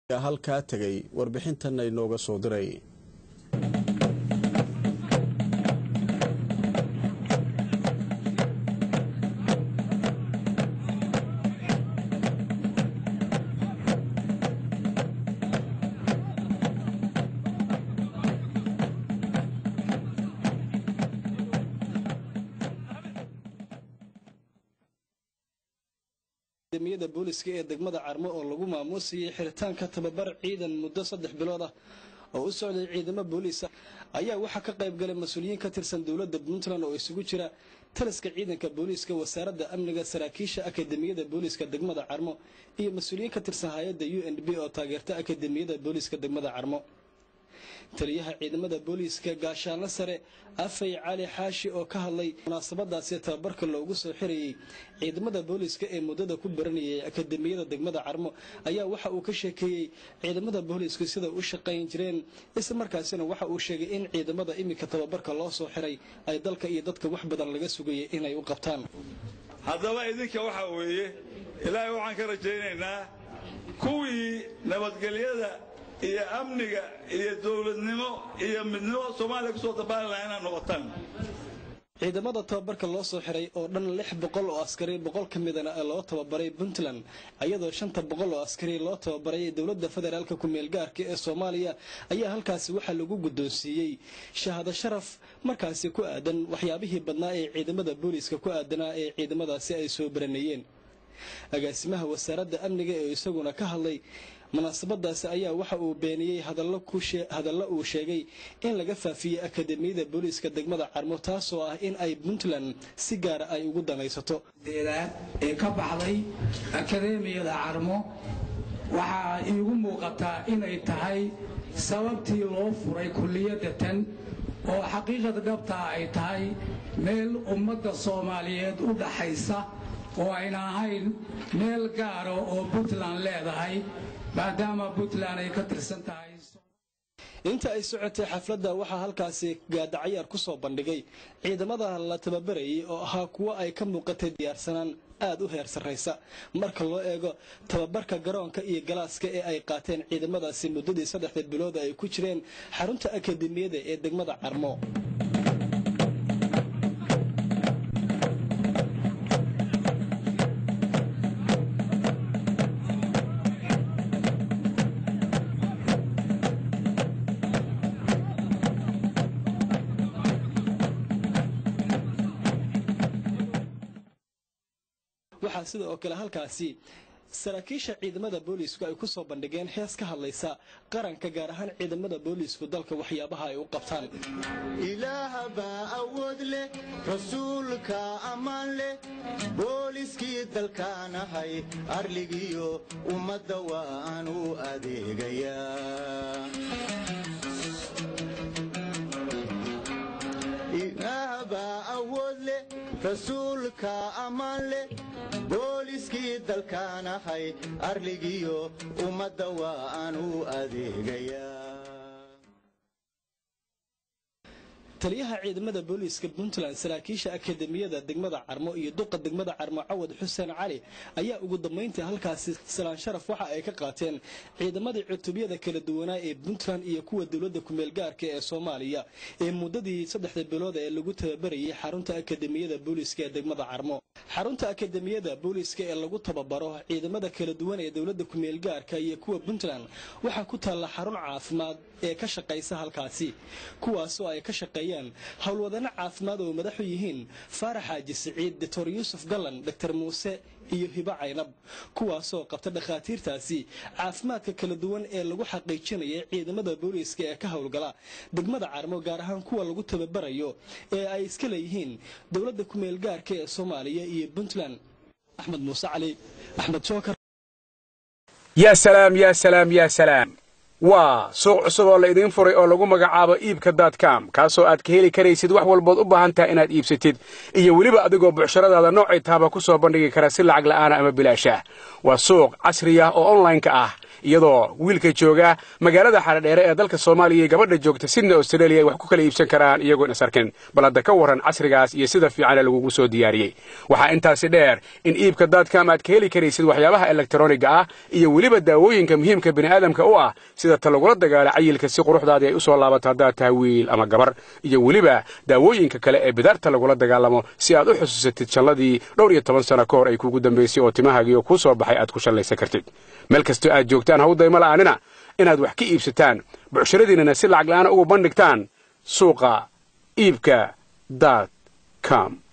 halkaa tegay warbixintan inooga soo diray miyada booliska ee degmada carmo oo lagu maamuusayay xiritaanka tababar ciidan muddo saddex bilood ah oo u socday ciidamo booliisa ayaa waxaa ka qayb galay mas-uuliyiin ka tirsan dowladda puntland oo isugu jira taliska ciidanka booliiska wasaaradda amniga saraakiisha akademiyada booliiska degmada carmo iyo mas-uuliyiin ka tirsan hay-adda u n b oo taageerta akademiyada booliiska degmada carmo taliyaha ciidamada booliiska gaashaanle sare afay cali xaashi oo ka hadlay munaasabadaasi tababarka loogu soo xirayey ciidamada booliiska ee muddada ku baranayay akademiyada degmada carmo ayaa waxa uu ka sheekeeyey ciidamada booliisku sida u shaqayn jireen isla markaasina waxa uu sheegay in ciidamada iminka tababarka loo soo xiray ay dalka iyo dadka wax badan laga sugayay inay u qabtaan haddaba idinka waxaa weeye ilaahay waxaan ka rajaynaynaa kuwii nabadgelyada iyo amniga iyo dowladnimo iyo midnimo soomaaliya kusoo dabaali lahaa inaad noqotaan ciidamada tababarka loo soo xiray oo dhan lix boqol oo askari boqol ka midana loo tababaray puntland iyadoo shanta boqol oo askari loo tababaray dowladda federaalka ku-meel gaarka ee soomaaliya ayaa halkaasi waxaa lagu guddoonsiiyey shahaado sharaf markaasi ku aadan waxyaabihii badnaa ee ciidamada booliiska ku aadanaa ee ciidamadaasi ay soo baranayeen agaasimaha wasaaradda amniga ee isaguna ka hadlay munaasabadaasi ayaa waxa uu beeniyey hadallo uu sheegay in laga faafiyey akademiyada booliiska degmada carmo taasoo ah in ay puntland si gaara ay ugu danaysato deedaad ee ka baxday akademiyada carmo waxaa iigu muuqataa inay tahay sababtii loo furay kulliyadda tan oo xaqiiqada dhabtaa ay tahay meel ummadda soomaaliyeed u dhaxaysa oo ayna ahayn meel gaara oo puntland leedahay maadaama puntland ay ka tirsan tahay inta ay socotay xafladda waxaa halkaasi gaadacayaar ku soo bandhigay ciidamada la tababarayay oo ahaa kuwo ay ka muuqatay diyaarsanaan aad u heer sarraysa marka loo eego tababarka garoonka iyo galaaska ee ay qaateen ciidamadaasi muddadii saddexda bilood ay ku jireen xarunta akademiyada ee degmada carmo waxaa sida oo kale halkaasi saraakiisha ciidamada booliisku ay ku soo bandhigeen hees ka hadlaysa qaranka gaar ahaan ciidamada booliisku dalka waxyaabaha ay u qabtaan ilaahbaa awood leh rasuulka ammaan leh booliskii dalkaanahay arligiyo ummadda waan u adeegayaa ilaahbaa awood leh rasuulka ammaan leh booliskii dalkaanahay arligiyo ummadda waa aan u adeegayaa taliyaha ciidamada booliiska puntland saraakiisha akademiyada degmada carmo iyo duqa degmada carmo cawad xuseen cali ayaa ugu dambayntii halkaasi salaan sharaf waxa ay ka qaateen ciidamadii cutubyada kala duwanaa ee puntland iyo kuwa dowladda kumeel gaarka ee soomaaliya ee muddadii saddexda bilood ee lagu tababarayay xarunta akademiyada booliiska ee degmada carmo xarunta akademiyada booliiska ee lagu tababaro ciidamada kala duwan ee dowladda kumeel gaarka iyo kuwa puntland waxaa ku taalla xarun caafimaad ee ka shaqaysa halkaasi kuwaasoo ay ka shaqeeyaan howlwadano caafimaad oo madaxu yihiin faarax xaaji siciid doctor yuusuf gallan doctor muuse iyo hibo caynab kuwaasoo qabta dhakhaatiirtaasi caafimaadka kala duwan ee lagu xaqiijinaya ciidamada booliiska ee ka howlgala degmada carmo gaar ahaan kuwa lagu tababarayo ee ay iska leeyihiin dowladda kumeel gaarka ee soomaaliya iyo puntland axmed muuse cali axmed jookar yaa salaam yaa salaam yaa salaam waa suuq cusub oo la idiin furay oo lagu magacaabo iibka daadkaam kaasoo aad ka heli karaysid wax walbood u baahan tahay inaad iibsatid iyo weliba adigoo bucshiradaada noocay taaba ku soo bandhigi kara si lacag la'aana ama bilaashaah waa suuq casri ah oo onlaynka ah iyadoo wiilka jooga magaalada xaradheere ee dalka soomaaliya iyo gabadha joogta sydney australia ay wax ku kala iibsan karaan iyagoon is arkin bal hadda ka warran casrigaas iyo sida fiicane lagugu soo diyaariyey waxaa intaasi dheer in iibka daadcom aad ka heli karaysid waxyaabaha elektroniga ah iyo weliba daawooyinka muhiimka bini'aadamka u ah sida ta lagula dagaala cayilka si quruxdaadii ay u soo laabato haddaad tahay wiil ama gabar iyo weliba daawooyinka kale ee bidaarta lagula dagaalamo si aad u xusuusatid shalladii dhowr iyo toban sano ka hor ay kugu dambaysay oo timahaagiioo kuu soo baxay aad ku shallaysan kartid meel kastoo aad joogtaan hawdayma la'aanina inaad wax ka iibsataan bucshiradiinnana si lacag la'aana ugu bandhigtaan suuqa iibka daad com